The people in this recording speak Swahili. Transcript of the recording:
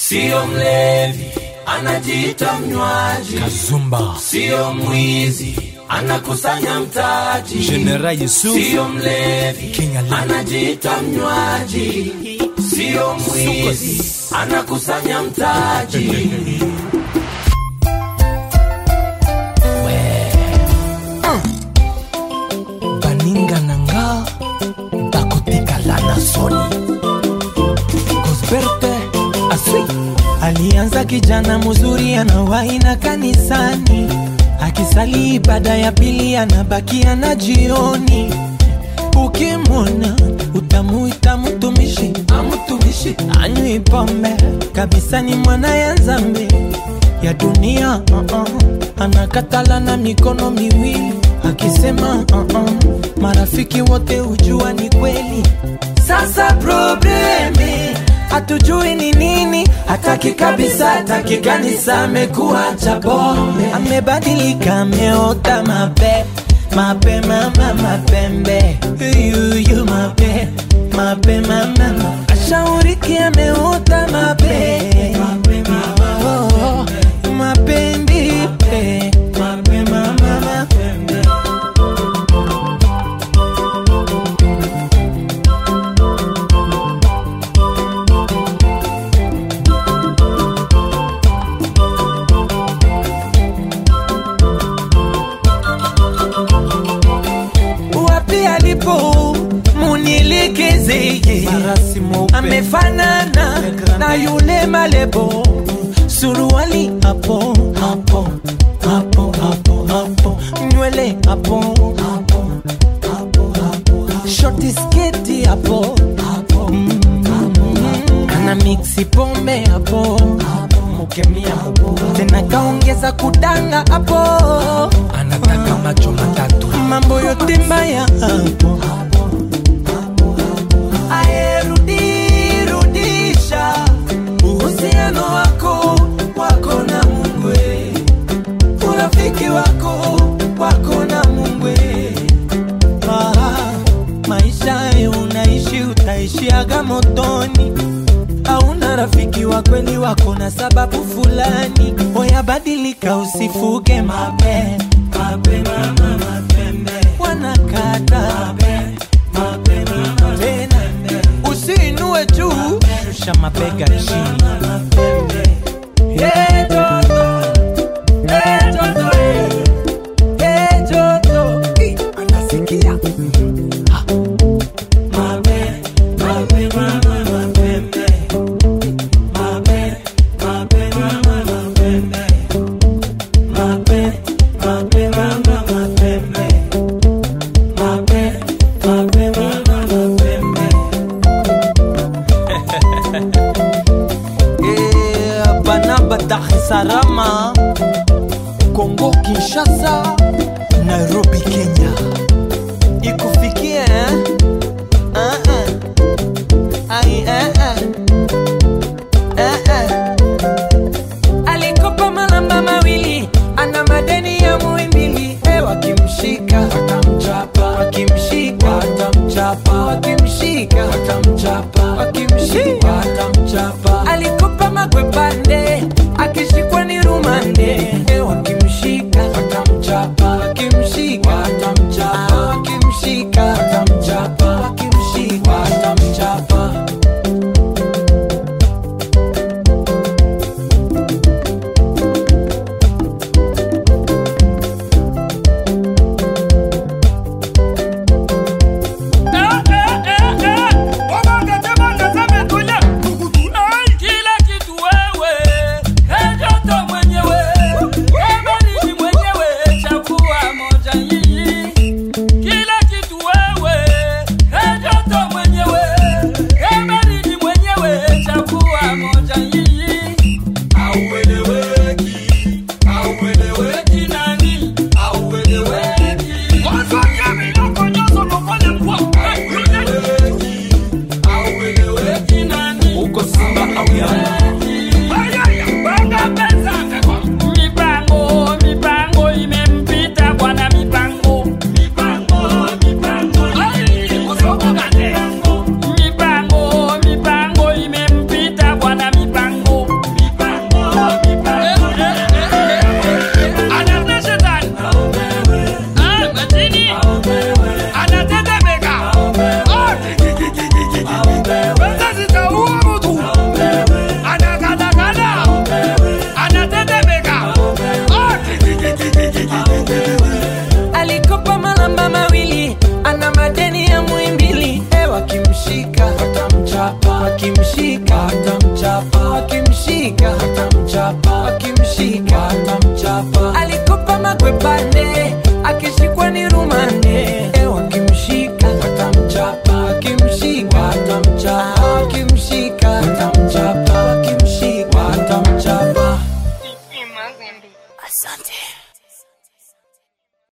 sio mlevi anajiita mnywaji Kazumba sio mwizi anakusanya mtaji General Yusuf sio mlevi King Ali. anajiita mnywaji sio mwizi anakusanya mtaji baninga na nga bakotikala na soni gosberte aswi Alianza kijana mzuri anawaina kanisani, akisali ibada ya pili anabakia na jioni. Ukimwona utamuita mtumishi, amtumishi anywi pombe kabisa, ni mwana ya nzambe ya dunia uh -uh. Anakatala na mikono miwili akisema uh -uh. Marafiki wote hujua ni kweli. Sasa probleme hatujui ni nini, hataki kabisa, hataki kanisa, amekuwa cha pombe, amebadilika, ameota mape mape mama mapembe yuyu mape mape mama ashauriki, ameota mape mape mama oh, mapendi pe mape mama mapembe wapi alipo munilikizeye amefanana na yule malebo suruali hapo hapo hapo hapo hapo nywele hapo hapo hapo hapo shoti sketi hapo hapo Mm, ana miksi pombe hapo mukemia hapo tena kaongeza kudanga hapo anataka macho matatu mambo yote mbaya hapo ayerudisha uhusiano wako wako na mungwe urafiki wako wako na mungwe ah, maisha hayo unaishi utaishiaga motoni hauna rafiki wa kweli wako na sababu fulani oyabadilika usifuge mape mape mama mapembe wanakata mape mape mama tena usiinue juu shusha mabega chini Hey, Joto. Hey, Joto, hey. Hey, Joto. Ih, anasikia Ha. Mape, mape, mama, mapembe. Mape, mape, mama, mapembe. Mape, mape, mama, mapembe. Mape, mape, mama, mapembe. Eh, Banaba Dar es Salaam, Kongo Kinshasa, Nairobi Kenya. Ikufikie eh? Ah, ah. Ai, eh, eh. Eh, eh. Alikopa malamba mawili, ana madeni ya muimbili. Eh, wakimshika watamchapa, wakimshika watamchapa, wakimshika watamchapa, wakimshika watamchapa. Alikopa magwepande, akishikwa ni rumande. Eh, wakimshika watamchapa, wakimshika watamchapa, wakimshika watamchapa, wakimshika watamchapa. Kila kitu wewe, ejoto mwenyewe, ebaridi mwenyewe, chagua moja nyinyi. Kila kitu wewe, ejoto mwenyewe, ebaridi mwenyewe, chagua moja nyinyi. Aueleweki, aueleweki nani? Aueleweki. Kwanza nyami loko nyoso lokole mkwa. Aueleweki, aueleweki nani? uko simba au yanga Mipango, mipango imempita bwana mipango. Mipango, mipango imempita bwana mipango. madeni ya muimbili e wakimshika watamchapa wakimshika watamchapa wakimshika watamchapa wakimshika watamchapa alikopa makwepande